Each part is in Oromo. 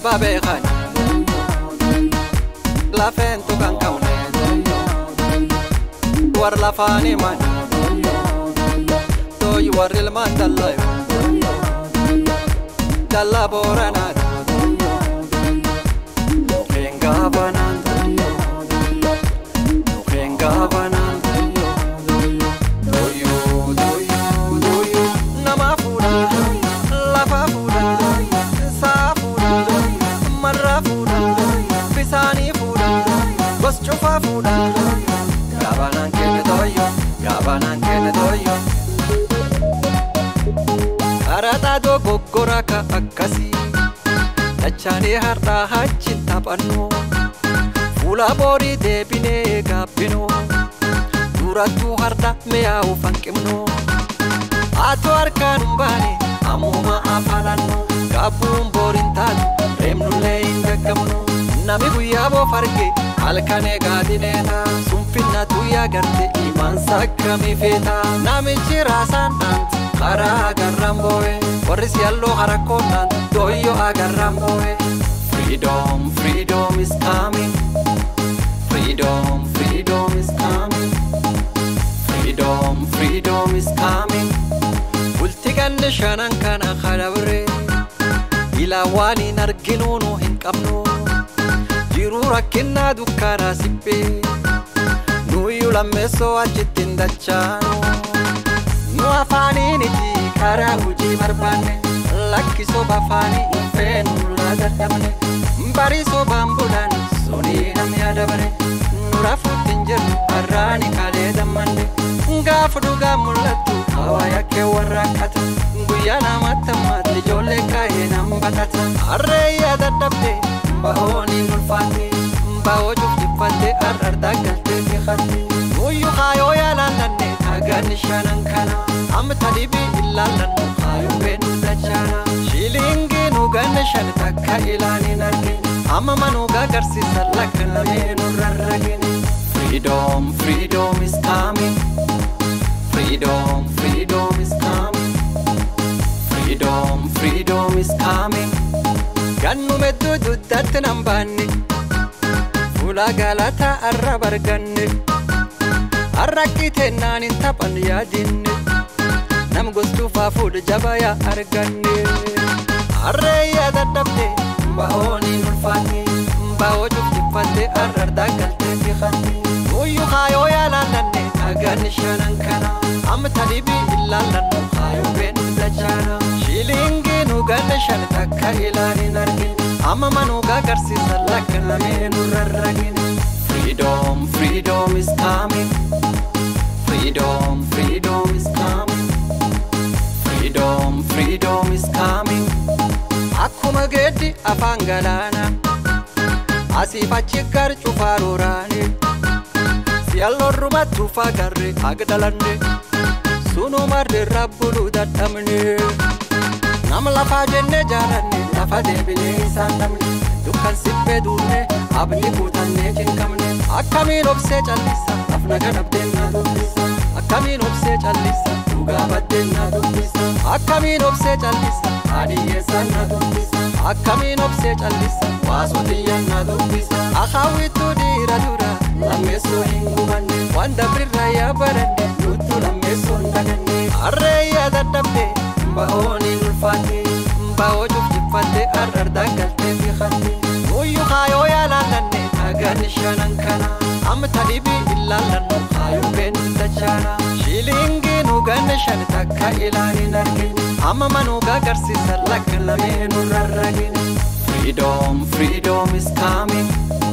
abbaa beekan lafeen tuqan qabne war lafaan himan tooyi warri ilmaan dallayo dalla booranaati mukkeen gaafanaan mukkeen gaafanaan doyyoo doyyoo doyyoo nama fuudha lafa fuudha saa fuudha marra fuudha bisaanii fuudha gos cufaa fuudha gaafanaan kenne doyyoo gaafanaan kenne doyyoo. Arataa dogoggora ka akkasii dachaalee har'aa hachi taphannu fuula boorii deebinee gaabbinu durattuu har'a mi'aawu fanqibnu haatoo harkaan hin baane ammuma afalannu gaabbuun booriin taatu reemnullee hin gaggabnu nami guyyaa boof arge halkan eegaadineeta sunfinna tuyyaa garte imaansa akkamii feeta namichi raasaan dhaanti karaa agarraan boo'e warri siyalloo harakkoonnaan dooyyoo agarraan boo'e freedom freedom is coming freedom freedom is coming freedom freedom is coming bulti ganne shanan kana kadabre ilaa waan hin arginuu nu hin qabnu jiruu rakkinnaa dukkaanaa sibbee nuyyuu lammeessoo achitti hin dachaanu nu afaaniiniti karaa hojii barbaanne lakki soba afaanii hin feenu laa dadhabne barii sobaan bulan sunii namni adabare nu rafuutti hin jirru har'aani kalee dammanne gaafa dhugaa mul'attu hawaa yakkee warra akkata guyyaa namatti ammaatti ijoollee kaa'ee nan batata harreeyyaa dadhabde bahooniin ulfaatte bahoo cuftifatte har'ardaa galtee fi hatte nuyyuu kaayoo yaalaallanne dhagaan shanan kana amma dhibii ilaallannu kaayoo beenu dachaana shiilingii nu ganne shan takka ilaalin argine amma manuu gagarsiisan lakka lamee nu rarragine freedom freedom is coming freedom freedom is coming freedom freedom is coming gannume dududdatti nan baanne fuula galataa arra barganne arrakkiteennaan hin taphan yaadinne nam gostuufaa fuudha jabayaa arganne harreeyyaa dadhabde bahooniin ulfaatte bahoo cuftifatte arrardaa galtee fi hatte nuyyuu kaayoo yaalaallanne dhagaan shanan kana amma talibii ilaallannu kaayoo beenu dachaana shiilingii nu ganne shan takka ilaalin argine amma manuu gagarsiisan lakka lamee nu rarragine freedom freedom is coming freedom freedom is coming freedom freedom is coming akkuma geeddi afaan galaana asiif achi gar cufaa rooraane si'alloorrumattuu fagarre agdalanne sunumarreerra buluu dadhabne nama lafaa jenne jaalanne lafa deebinee isaan dhabne dukkan sibbee duunne abni guutannee cinqabne akkamiin obsee callisa lafna gadhabdeen na dubbisa akkamiin obsee callisa dhugaa baddeen na dubbisa akkamiin obsee callisa haadhiyyeessaan na dubbisa akkamiin obsee callisa waasotiyyan na dubbisa akaawwittuu dhiira dura lammeessoo hin gubanne waan dabrirraa yaa baranne nuttu lammeessoo hin daganne harreeyyaa dadhabde bahooniin ulfaatte bahoo cuftifatte arrardaa galtee fi hatte nuyyuu kaayoo yaalaallanne dhagaan shanan kana amma talibii ilaallannu kaayoo beenu dachaana shiilingii nu ganne shan takka ilaalin argine amma manuu gagarsiisan lakka lamee nu rarragine freedom freedom is coming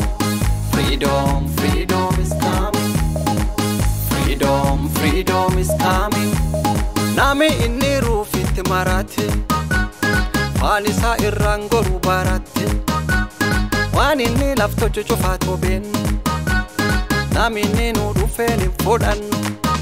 freedom freedom is coming freedom freedom is coming nami inni ruufitti maraate waan isaa irraan goruu baaratte waan inni laftocho cufaa tobeennu nami inni nu dhufeen hin fudhannu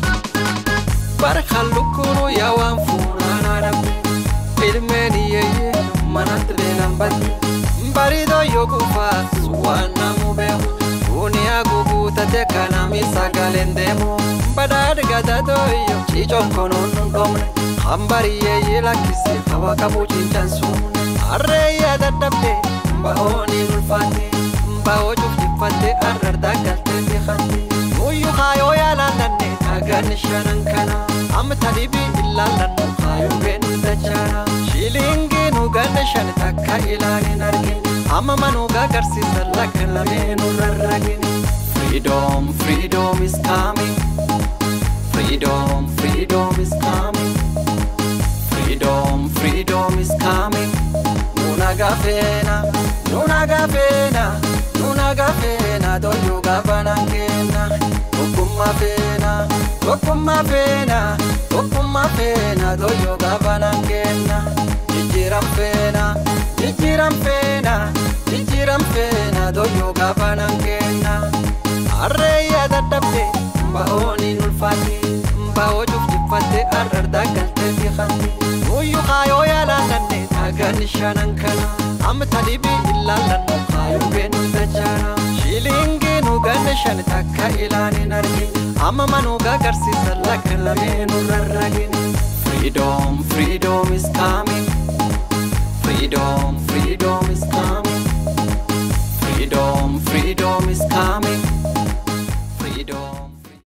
barkan lukkunu yaa waan fuunaan adabde ilmeen iyyeeyyee manatti beelan badde baridoo yoo gufaas waan namu beeku duniyaa guguutate kanami sagaleen deemu badhaadhi gatatoyyo ciicoon konoon nun dhomne hambariyeeyyee lakkise hawa qabu cinchansuune harreeyyaa dadhabde bahooniin ulfaatte bahoo cuftifatte arrardaa galtee beekatte nuyyuu kaayoo yaalaallanne dhagaan shanan kana amma talibii illaallannu kaayoo beenu dachaana shiilingii nu ganna shan takka ilaalin argine amma manuu gagarsiisan lakka lameenuu rarragine Freedom, freedom is coming. Freedom, freedom is coming. Freedom, freedom is coming. Nuna gafena, nuna gafena, nuna gafena, doyo gabana kena. Okuma fena, okuma fena, okuma fena, doyo gabana kena. Jijiram fena, jijiram fena, jijiram fena, doyo gabana kena. Arreeyyaa dadhabde bahooniin ulfaatte bahoo cuftifatte arrardaa galtee beekatte nuyyuu kaayoo yaalaallanne dhagaan shanan kana amma talibii illaallannu kaayoo beenu dachaana shiilingii nu ganna shan takka ilaalin argine amma manuu gagarsiisan lakka lameenuu rarragine Freedom, freedom is coming. Freedom,